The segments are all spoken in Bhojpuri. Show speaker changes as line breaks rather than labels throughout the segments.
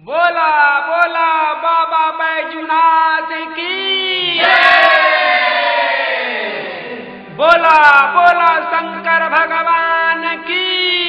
बोला बोला बाबा बैजुनाथ की बोला बोला शंकर भगवान की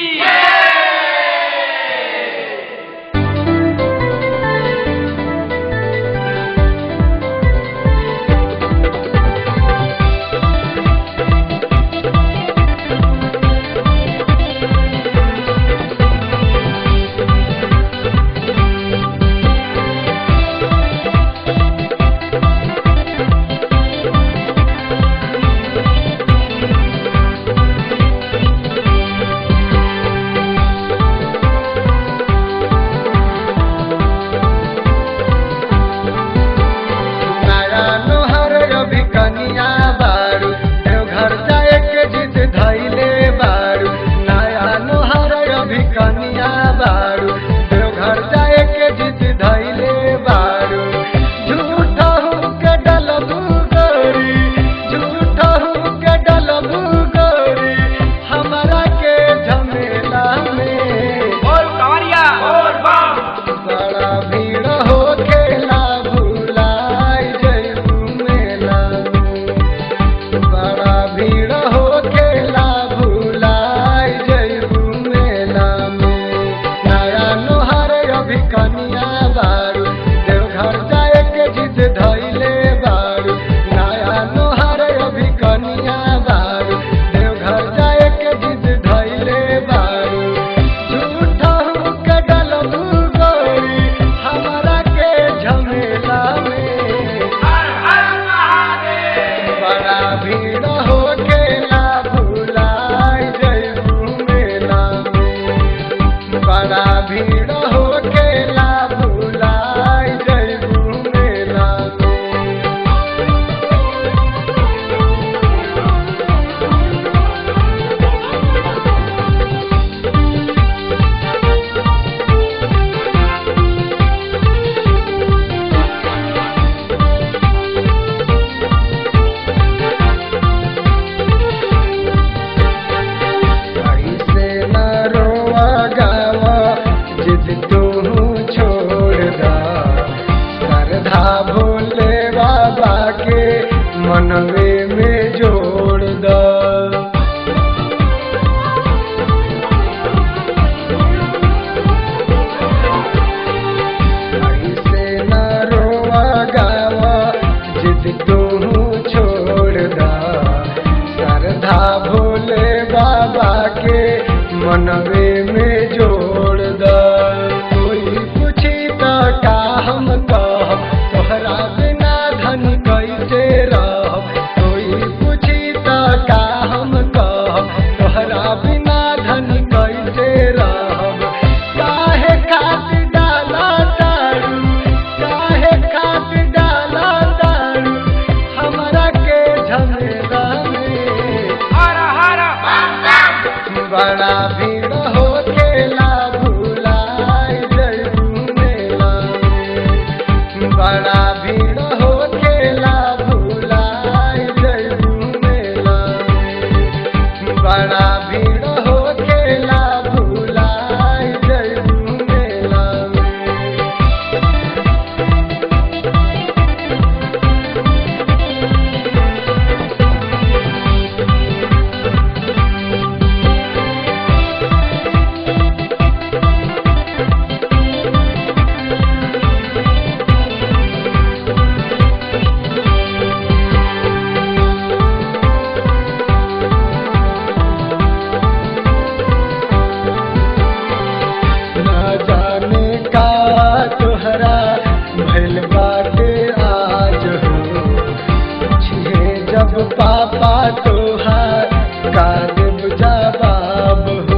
नया नोहर अभी कनिया बारू देवघर जाए के जिद धैले बारू नया नोहर अभी कनिया बारू देवघर जाए के जिद धैले बारू झूठा हूँ के डलबू गरी झूठा हूँ के डलबू गरी हमरा के झमेला में
बोल कांवरिया बोल बम
बड़ा भीड़ हो खेला भुलाई जयू मेला बड़ा भीड़ हो खेला भुलाई जयू मेला में नया नोहर अभी कनिया बारू देवघर जाए के जिद धैले बारू नया नोहर अभी कनिया बारू देवघर जाए के जिद धैले बारू झूठा हूँ के डलबू गरी हमरा के झमेला में
हर हर महादेव
बड़ा भीड़ हो खेला भुलाई जयू मेला में बड़ा भीड़ हो खेला भुलाई जयू मेला में ऐसे न रोवा गावा जिद तू छोड़ दा श्रद्धा भोले बाबा के मनवे में जोड़ दा ऐसे न रोवा गावा जिद तू छोड़ दा श्रद्धा भोले बाबा के मनवे में जोड़ दा कोई पूछी तो का हम कह तोहरा बिना धन कैसे रह कोई पूछी तो का हम कह तोहरा बिना धन कैसे रह काहे खातिर डाला दारू काहे खातिर डाला दारू हमरा के झमेला में
हर हर बम
बड़ा भीड़ हो खेला भुलाई जयू मेला में बड़ा भीड़ हो खेला भुलाई जयू मेला में बड़ा भीड़ हो खेला भुलाई जयू मेला में ना जाने का तोहरा भइल बाटे आज हो छिहे जब पापा तोहार का देव जवाब हो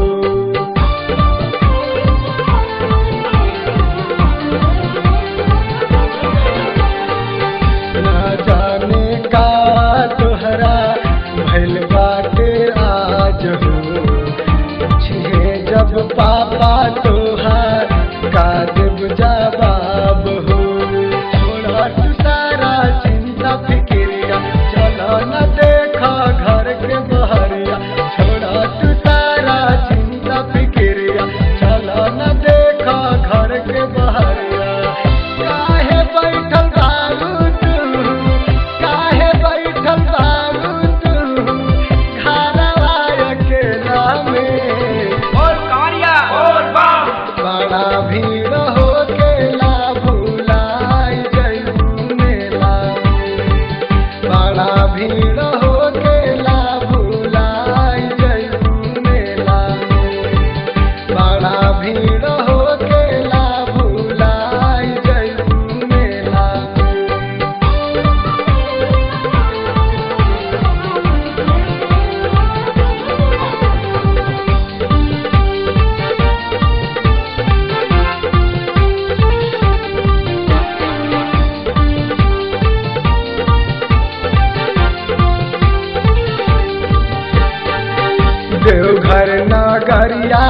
ना जाने का तोहरा भइल बाटे आज हो छिहे जब पापा तोहार का देव जवाब हो छोड़ा तू सारा चिंता फिक्रिया चलो न देखा घर के बहरिया छोड़ा तू सारा चिंता फिक्रिया चलो न देखा घर के बहरिया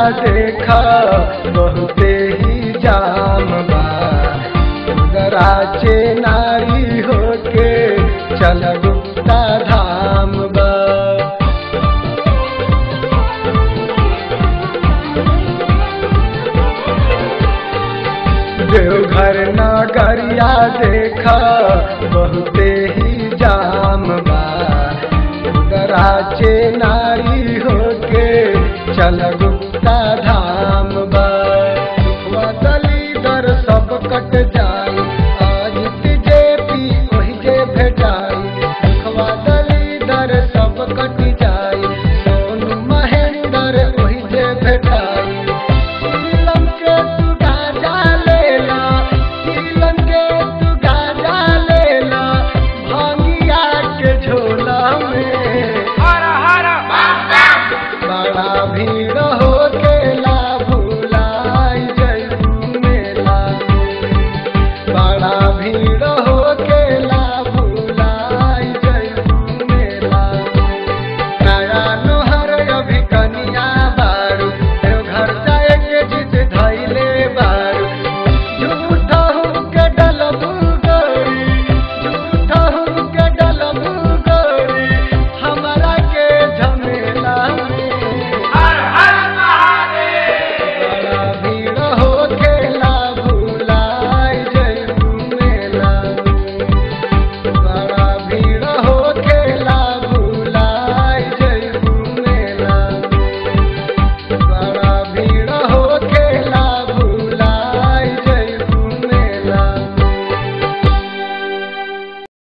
देखा बहुते ही जाम बा उदराचे नारी होके चल गुप्ता धाम बा देवघर नगरिया देखा बहुते ही जाम बा उदराचे नारी होके चल गुप्ता धाम बा दली दर सब कट